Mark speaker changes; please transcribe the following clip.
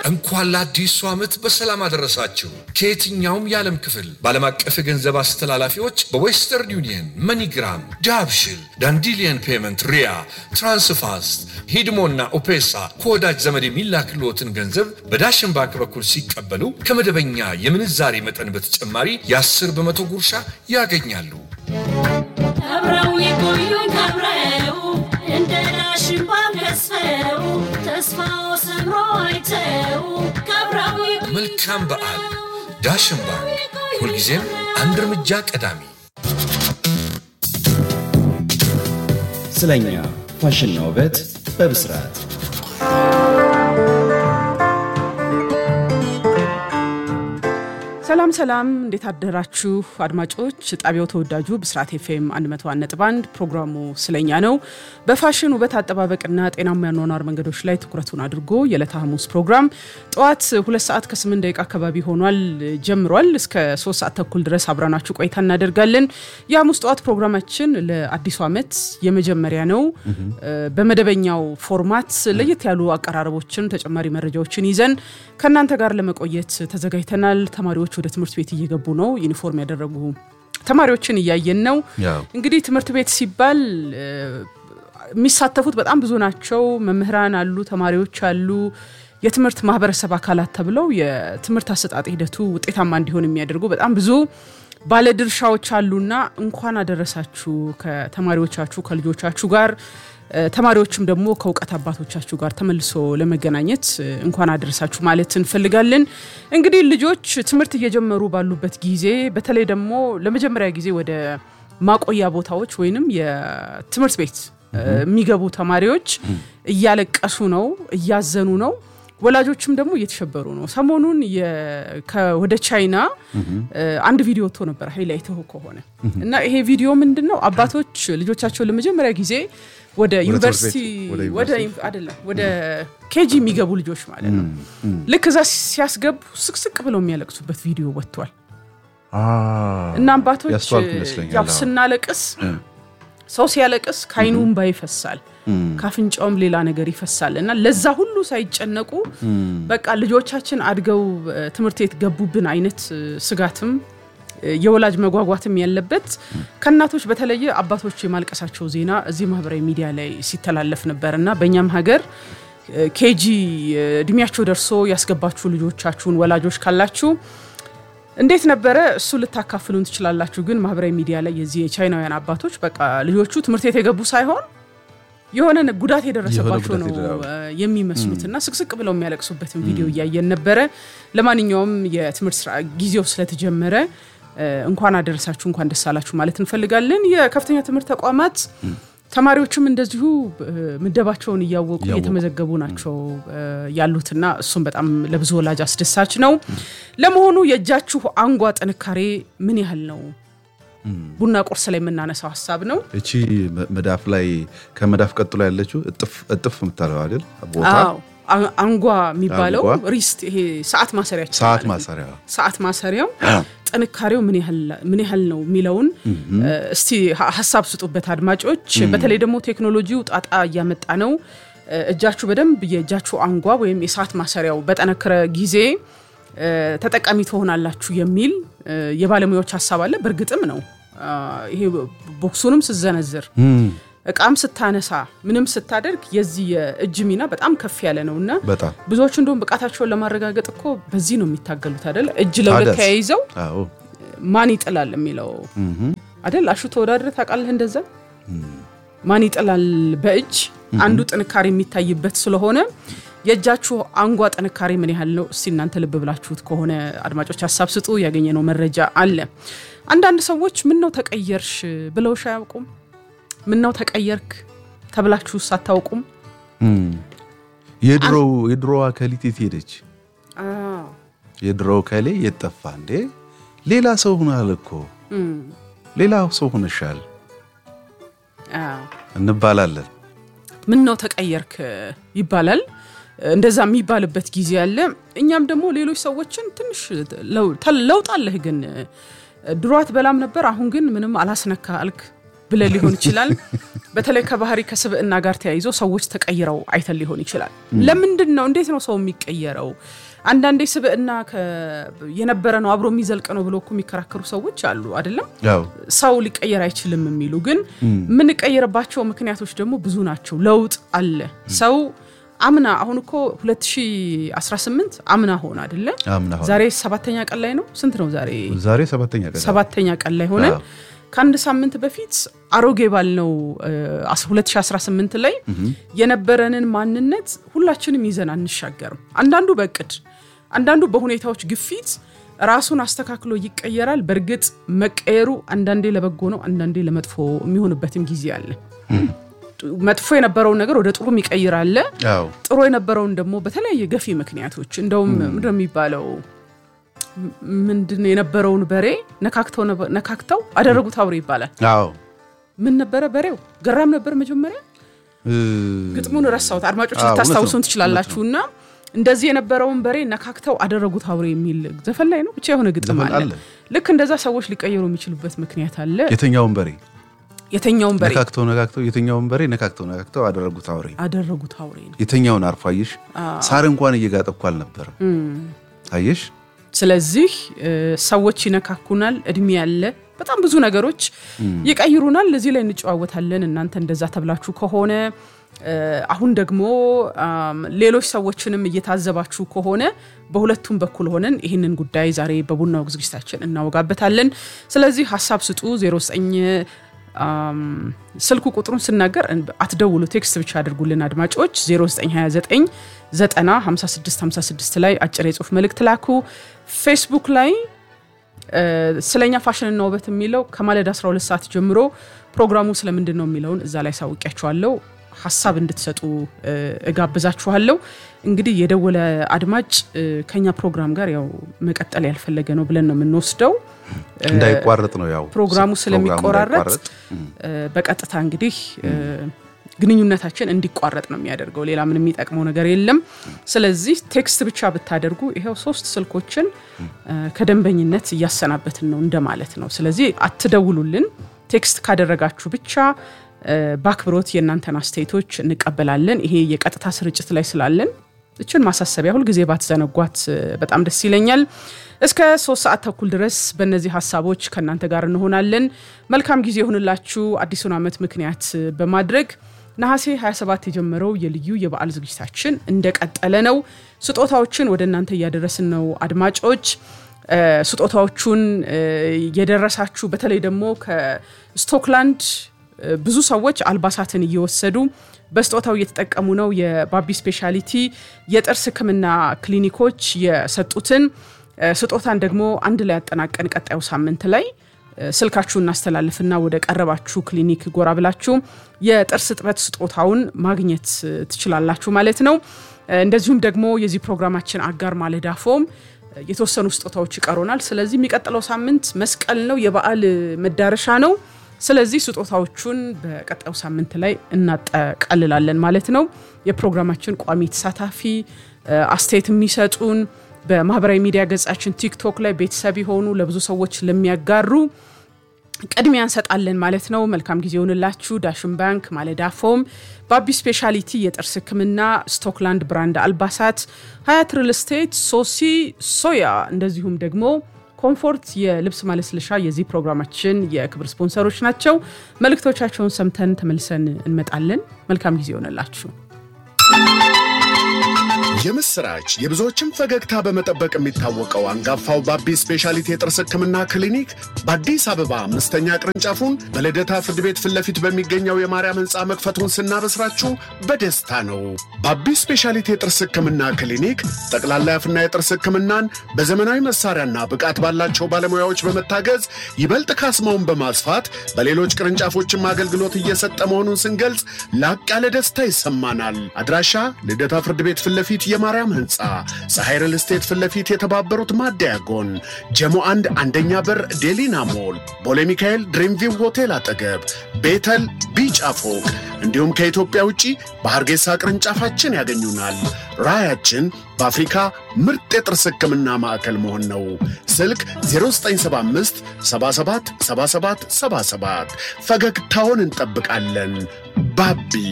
Speaker 1: እንኳን ለአዲሱ ዓመት በሰላም አደረሳችሁ። ከየትኛውም የዓለም ክፍል በዓለም አቀፍ የገንዘብ አስተላላፊዎች በዌስተርን ዩኒየን፣ መኒግራም፣ ዳብሽል፣ ዳንዲሊየን ፔመንት፣ ሪያ፣ ትራንስፋስት፣ ሂድሞና ኦፔሳ ከወዳጅ ዘመድ የሚላክልዎትን ገንዘብ በዳሽን ባንክ በኩል ሲቀበሉ ከመደበኛ የምንዛሬ መጠን በተጨማሪ የ10 በመቶ ጉርሻ ያገኛሉ።
Speaker 2: አብረው የቆዩኝ አብረው እንደ ዳሽን ባንክ ገዝፈው ተስፋው ሰምሮ አይተው ከአብረው የቆዩኝ
Speaker 1: መልካም በዓል። ዳሽን ባንክ ሁልጊዜም አንድ እርምጃ ቀዳሚ።
Speaker 3: ስለኛ ፋሽንና ውበት በብስራት
Speaker 4: ሰላም ሰላም፣ እንዴት አደራችሁ አድማጮች? ጣቢያው ተወዳጁ ብስራት ኤፍኤም 101.1 ፕሮግራሙ ስለኛ ነው። በፋሽን ውበት አጠባበቅና ጤናማ ያኗኗር መንገዶች ላይ ትኩረቱን አድርጎ የዕለተ ሐሙስ ፕሮግራም ጠዋት ሁለት ሰዓት ከ8 ደቂቃ አካባቢ ሆኗል ጀምሯል። እስከ 3 ሰዓት ተኩል ድረስ አብረናችሁ ቆይታ እናደርጋለን። የሐሙስ ጠዋት ፕሮግራማችን ለአዲሱ ዓመት የመጀመሪያ ነው። በመደበኛው ፎርማት ለየት ያሉ አቀራረቦችን፣ ተጨማሪ መረጃዎችን ይዘን ከእናንተ ጋር ለመቆየት ተዘጋጅተናል። ተማሪዎች ወደ ትምህርት ቤት እየገቡ ነው። ዩኒፎርም ያደረጉ ተማሪዎችን እያየን ነው።
Speaker 5: ያው
Speaker 4: እንግዲህ ትምህርት ቤት ሲባል እ፣ የሚሳተፉት በጣም ብዙ ናቸው። መምህራን አሉ፣ ተማሪዎች አሉ፣ የትምህርት ማህበረሰብ አካላት ተብለው የትምህርት አሰጣጥ ሂደቱ ውጤታማ እንዲሆን የሚያደርጉ በጣም ብዙ ባለድርሻዎች አሉና እንኳን አደረሳችሁ ከተማሪዎቻችሁ ከልጆቻችሁ ጋር እ፣ ተማሪዎችም ደግሞ ከእውቀት አባቶቻችሁ ጋር ተመልሶ ለመገናኘት እ፣ እንኳን አደረሳችሁ ማለት እንፈልጋለን። እንግዲህ ልጆች ትምህርት እየጀመሩ ባሉበት ጊዜ በተለይ ደግሞ ለመጀመሪያ ጊዜ ወደ ማቆያ ቦታዎች ወይንም የትምህርት ቤት እ፣ የሚገቡ ተማሪዎች እያለቀሱ ነው፣ እያዘኑ ነው። ወላጆችም ደግሞ እየተሸበሩ ነው። ሰሞኑን የ- ከ- ወደ ቻይና እ፣ አንድ ቪዲዮ ወጥቶ ነበር ሃይላይትህ ከሆነ እና ይሄ ቪዲዮ ምንድን ነው? አባቶች ልጆቻቸውን ለመጀመሪያ ጊዜ ወደ ዩኒቨርሲቲ
Speaker 5: ቤት፣ ወደ
Speaker 4: ወደ
Speaker 5: ዩኒቨርሲቲ?
Speaker 4: አይደለም ወደ ኬጂ የሚገቡ ልጆች ማለት ነው። ልክ እዛ ሲያስገቡ ስቅስቅ ብለው የሚያለቅሱበት ቪዲዮ ወጥቷል እና አባቶች
Speaker 5: ያስተዋልኩ ይመስለኛል።
Speaker 4: ያው
Speaker 5: አዎ።
Speaker 4: ስናለቅስ ሰው ሲያለቅስ ከአይኑ እንባ ይፈሳል፣ ካፍንጫውም ሌላ ነገር ይፈሳል እና ለዛ ሁሉ ሳይጨነቁ በቃ ልጆቻችን አድገው እ፣ ትምህርት ቤት ገቡብን አይነት እ፣ ስጋትም እ፣ የወላጅ መጓጓትም ያለበት ከእናቶች በተለየ አባቶች የማልቀሳቸው ዜና እዚህ ማህበራዊ ሚዲያ ላይ ሲተላለፍ ነበር እና በእኛም ሀገር እ፣ ኬጂ እ፣ እድሜያቸው ደርሶ ያስገባችሁ ልጆቻችሁን ወላጆች ካላችሁ እንዴት ነበረ? እሱ ልታካፍሉን ትችላላችሁ። ግን ማህበራዊ ሚዲያ ላይ የዚህ የቻይናውያን አባቶች በቃ ልጆቹ ትምህርት ቤት የገቡ ሳይሆን የሆነ ጉዳት የደረሰባቸው
Speaker 5: የሆነ
Speaker 4: ነው
Speaker 5: ጉዳት
Speaker 4: እ፣ የሚመስሉት እና ስቅስቅ ብለው የሚያለቅሱበትን ቪዲዮ እያየን ነበረ። ለማንኛውም የትምህርት ስራ ጊዜው ስለተጀመረ እ፣ እንኳን አደረሳችሁ እንኳን ደስ አላችሁ ማለት እንፈልጋለን። የከፍተኛ ትምህርት ተቋማት ተማሪዎችም እንደዚሁ እ፣ ምደባቸውን እያወቁ
Speaker 5: እያወቁ።
Speaker 4: እየተመዘገቡ ናቸው እ፣ ያሉትና እሱም በጣም ለብዙ ወላጅ አስደሳች ነው። ለመሆኑ የእጃችሁ አንጓ ጥንካሬ ምን ያህል ነው? ቡና ቁርስ ላይ የምናነሳው ሀሳብ ነው።
Speaker 5: እቺ መ- መዳፍ ላይ ከመዳፍ ቀጥሎ ያለችው እጥፍ እጥፍ የምታለው አይደል ቦታ
Speaker 4: አዎ አ- አንጓ የሚባለው
Speaker 5: አንጓ።
Speaker 4: ሪስት ይሄ ሰዓት ማሰሪያችን
Speaker 5: ሰዓት
Speaker 4: ማለት ነው።
Speaker 5: ማሰሪያ
Speaker 4: ሰዓት ማሰሪያው ጥንካሬው ምን ያህል ምን ያህል ነው የሚለውን እ፣ እስቲ ሀ- ሀሳብ ስጡበት አድማጮች። በተለይ ደግሞ ቴክኖሎጂው ጣጣ እያመጣ ነው። እ፣ እጃችሁ በደንብ የእጃችሁ አንጓ ወይም የሰዓት ማሰሪያው በጠነከረ ጊዜ እ፣ ተጠቃሚ ትሆናላችሁ የሚል እ፣ የባለሙያዎች ሀሳብ አለ። በእርግጥም ነው አ፣ ይሄ ቦክሱንም ስዘነዝር እቃም ስታነሳ ምንም ስታደርግ የዚህ የእጅ ሚና በጣም ከፍ ያለ ነው እና
Speaker 5: በጣም
Speaker 4: ብዙዎቹ እንደውም ብቃታቸውን ለማረጋገጥ እኮ በዚህ ነው የሚታገሉት አይደል? እጅ ለሁለት
Speaker 5: ታዲያስ?
Speaker 4: ተያይዘው
Speaker 5: አዎ
Speaker 4: ማን ይጥላል የሚለው አይደል? አሹ ተወዳድረ ታውቃለህ? እንደዛ ማን ይጥላል በእጅ አንዱ ጥንካሬ የሚታይበት ስለሆነ የእጃችሁ አንጓ ጥንካሬ ምን ያህል ነው? እስቲ እናንተ ልብ ብላችሁት ከሆነ አድማጮች ሀሳብ ስጡ። ያገኘነው መረጃ አለ። አንዳንድ ሰዎች ምን ነው ተቀየርሽ ብለውሽ አያውቁም? ምን ነው ተቀየርክ ተብላችሁስ አታውቁም?
Speaker 5: የድሮው የድሮዋ ከሊት የት ሄደች? የድሮው ከሌ የት ጠፋ እንዴ? ሌላ ሰው ሆናል እኮ ሌላ ሰው ሆነሻል
Speaker 4: አዎ።
Speaker 5: እንባላለን።
Speaker 4: ምን ነው ተቀየርክ ይባላል። እንደዛ የሚባልበት ጊዜ አለ። እኛም ደግሞ ሌሎች ሰዎችን ትንሽ ለው- ተ- ለውጥ አለህ ግን ድሮ አትበላም ነበር፣ አሁን ግን ምንም አላስነካ አልክ ብለን ሊሆን ይችላል። በተለይ ከባህሪ ከስብዕና ጋር ተያይዞ ሰዎች ተቀይረው አይተን ሊሆን ይችላል። ለምንድን ነው እንዴት ነው ሰው የሚቀየረው? አንዳንዴ ስብዕና ከ- የነበረ ነው አብሮ የሚዘልቅ ነው ብሎ እኮ የሚከራከሩ ሰዎች አሉ አይደለም።
Speaker 5: ያው
Speaker 4: ሰው ሊቀየር አይችልም የሚሉ ግን የምንቀየርባቸው ምክንያቶች ደግሞ ብዙ ናቸው። ለውጥ አለ። ሰው አምና አሁን እኮ 2018 አምና ሆነ አይደለ?
Speaker 5: አምና ሆነ።
Speaker 4: ዛሬ ሰባተኛ ቀን ላይ ነው። ስንት ነው ዛሬ?
Speaker 5: ዛሬ ሰባተኛ ቀን
Speaker 4: ሰባተኛ ቀን ላይ ሆነን
Speaker 5: አዎ።
Speaker 4: ከአንድ ሳምንት በፊት አሮጌ ባልነው እ, 2018 ላይ የነበረንን ማንነት ሁላችንም ይዘን አንሻገርም። አንዳንዱ በእቅድ አንዳንዱ በሁኔታዎች ግፊት ራሱን አስተካክሎ ይቀየራል። በእርግጥ መቀየሩ አንዳንዴ ለበጎ ነው፣ አንዳንዴ ለመጥፎ የሚሆንበትም ጊዜ አለ። መጥፎ የነበረውን ነገር ወደ ጥሩ የሚቀይር አለ።
Speaker 5: ያው
Speaker 4: ጥሩ የነበረውን ደግሞ በተለያየ ገፊ ምክንያቶች እንደውም ምንድን ነው የሚባለው ም- ምንድን ነው የነበረውን በሬ ነካክተው ነበር- ነካክተው አደረጉት አውሬ ይባላል።
Speaker 5: አዎ
Speaker 4: ምን ነበረ በሬው? ገራም ነበር መጀመሪያ።
Speaker 5: እ፣
Speaker 4: ግጥሙን ረሳሁት። አድማጮች
Speaker 5: አዎ፣
Speaker 4: ልታስታውሱን
Speaker 5: እውነት ነው፣
Speaker 4: ትችላላችሁ። እና እንደዚህ የነበረውን በሬ ነካክተው አደረጉት አውሬ የሚል ዘፈን ላይ ነው ብቻ የሆነ ግጥም
Speaker 5: ዘፈን
Speaker 4: አለ።
Speaker 5: አለ።
Speaker 4: ልክ እንደዛ ሰዎች ሊቀየሩ የሚችሉበት ምክንያት አለ።
Speaker 5: የተኛውን በሬ
Speaker 4: የተኛውን በሬ
Speaker 5: ነካክተው ነካክተው የተኛውን በሬ ነካክተው ነካክተው አደረጉት አውሬ።
Speaker 4: አደረጉት አውሬ ነው።
Speaker 5: የተኛውን አርፎ አየሽ፣ ሳር እንኳን እየጋጠ እኮ አልነበረም። አየሽ
Speaker 4: ስለዚህ እ፣ ሰዎች ይነካኩናል። እድሜ ያለ በጣም ብዙ ነገሮች ይቀይሩናል። እዚህ ላይ እንጨዋወታለን። እናንተ እንደዛ ተብላችሁ ከሆነ እ፣ አሁን ደግሞ አም፣ ሌሎች ሰዎችንም እየታዘባችሁ ከሆነ በሁለቱም በኩል ሆነን ይህንን ጉዳይ ዛሬ በቡናው ዝግጅታችን እናወጋበታለን። ስለዚህ ሀሳብ ስጡ 09 አም፣ ስልኩ ቁጥሩን ስናገር አትደውሉ፣ ቴክስት ብቻ አድርጉልን አድማጮች 0929 90 56 56 ላይ አጭር የጽሁፍ መልእክት ላኩ። ፌስቡክ ላይ እ፣ ስለኛ ፋሽንና ውበት የሚለው ከማለዳ 12 ሰዓት ጀምሮ ፕሮግራሙ ስለምንድን ነው የሚለውን እዛ ላይ ሳውቂያችኋለሁ። ሀሳብ እንድትሰጡ እ፣ እጋብዛችኋለሁ። እንግዲህ የደወለ አድማጭ እ፣ ከኛ ፕሮግራም ጋር ያው መቀጠል ያልፈለገ ነው ብለን ነው የምንወስደው።
Speaker 5: እንዳይቋረጥ ነው ያው
Speaker 4: ፕሮግራሙ ስለሚቆራረጥ
Speaker 5: እንዳይቋረጥ።
Speaker 4: እ፣ በቀጥታ እንግዲህ እ፣ ግንኙነታችን እንዲቋረጥ ነው የሚያደርገው። ሌላ ምን የሚጠቅመው ነገር የለም። ስለዚህ ቴክስት ብቻ ብታደርጉ ይኸው ሶስት ስልኮችን እ፣ ከደንበኝነት እያሰናበትን ነው እንደማለት ነው። ስለዚህ አትደውሉልን። ቴክስት ካደረጋችሁ ብቻ እ፣ በአክብሮት የእናንተን አስተያየቶች እንቀበላለን። ይሄ የቀጥታ ስርጭት ላይ ስላለን እችን ማሳሰቢያ ሁልጊዜ ባትዘነጓት እ፣ በጣም ደስ ይለኛል። እስከ ሶስት ሰዓት ተኩል ድረስ በእነዚህ ሀሳቦች ከእናንተ ጋር እንሆናለን። መልካም ጊዜ ይሁንላችሁ። አዲሱን ዓመት ምክንያት እ፣ በማድረግ ነሐሴ 27 የጀመረው የልዩ የበዓል ዝግጅታችን እንደቀጠለ ነው። ስጦታዎችን ወደ እናንተ እያደረስን ነው አድማጮች እ፣ ስጦታዎቹን እ፣ የደረሳችሁ በተለይ ደግሞ ከስቶክላንድ እ፣ ብዙ ሰዎች አልባሳትን እየወሰዱ በስጦታው እየተጠቀሙ ነው። የባቢ ስፔሻሊቲ የጥርስ ሕክምና ክሊኒኮች የሰጡትን እ፣ ስጦታን ደግሞ አንድ ላይ ያጠናቀን ቀጣዩ ሳምንት ላይ እ፣ ስልካችሁን እናስተላልፍና ወደ ቀረባችሁ ክሊኒክ ጎራ ብላችሁ የጥርስ እጥበት ስጦታውን ማግኘት እ፣ ትችላላችሁ ማለት ነው። እ፣ እንደዚሁም ደግሞ የዚህ ፕሮግራማችን አጋር ማለዳ ፎም እ፣ የተወሰኑ ስጦታዎች ይቀሩናል። ስለዚህ የሚቀጥለው ሳምንት መስቀል ነው፣ የበዓል እ፣ መዳረሻ ነው። ስለዚህ ስጦታዎቹን በቀጣዩ ሳምንት ላይ እናጠቃልላለን ማለት ነው። የፕሮግራማችን ቋሚ ተሳታፊ እ፣ አስተያየት የሚሰጡን በማህበራዊ ሚዲያ ገጻችን ቲክቶክ ላይ ቤተሰብ የሆኑ ለብዙ ሰዎች ለሚያጋሩ ቅድሚያ እንሰጣለን ማለት ነው። መልካም ጊዜ ይሆንላችሁ። ዳሽን ባንክ፣ ማለዳ ፎም፣ ባቢ ስፔሻሊቲ የጥርስ ሕክምና፣ ስቶክላንድ ብራንድ አልባሳት፣ ሀያት ሪል ስቴት፣ ሶሲ ሶያ እንደዚሁም ደግሞ ኮምፎርት የልብስ ማለስለሻ የዚህ ፕሮግራማችን የክብር ስፖንሰሮች ናቸው። መልእክቶቻቸውን ሰምተን ተመልሰን እንመጣለን። መልካም ጊዜ ይሆንላችሁ።
Speaker 6: የምስራች የብዙዎችን ፈገግታ በመጠበቅ የሚታወቀው አንጋፋው ባቢ ስፔሻሊቲ የጥርስ ህክምና ክሊኒክ በአዲስ አበባ አምስተኛ ቅርንጫፉን በልደታ ፍርድ ቤት ፊት ለፊት በሚገኘው የማርያም ህንፃ መክፈቱን ስናበስራችሁ በደስታ ነው። ባቢ ስፔሻሊቲ የጥርስ ህክምና ክሊኒክ ጠቅላላ የአፍና የጥርስ ህክምናን በዘመናዊ መሳሪያና ብቃት ባላቸው ባለሙያዎች በመታገዝ ይበልጥ ካስማውን በማስፋት በሌሎች ቅርንጫፎችም አገልግሎት እየሰጠ መሆኑን ስንገልጽ ላቅ ያለ ደስታ ይሰማናል። አድራሻ ልደታ ፍርድ ቤት ፊት ለፊት የማርያም ህንፃ ፀሐይ ሪል ስቴት ፊት ለፊት የተባበሩት ማደያ ጎን ጀሞ አንድ አንደኛ በር ዴሊና ሞል ቦሌ ሚካኤል ድሪምቪው ሆቴል አጠገብ ቤተል ቢጫ ፎቅ እንዲሁም ከኢትዮጵያ ውጪ በሐርጌሳ ቅርንጫፋችን ያገኙናል። ራዕያችን በአፍሪካ ምርጥ የጥርስ ህክምና ማዕከል መሆን ነው። ስልክ 0975 77 77 77 ፈገግታውን እንጠብቃለን። ባቢ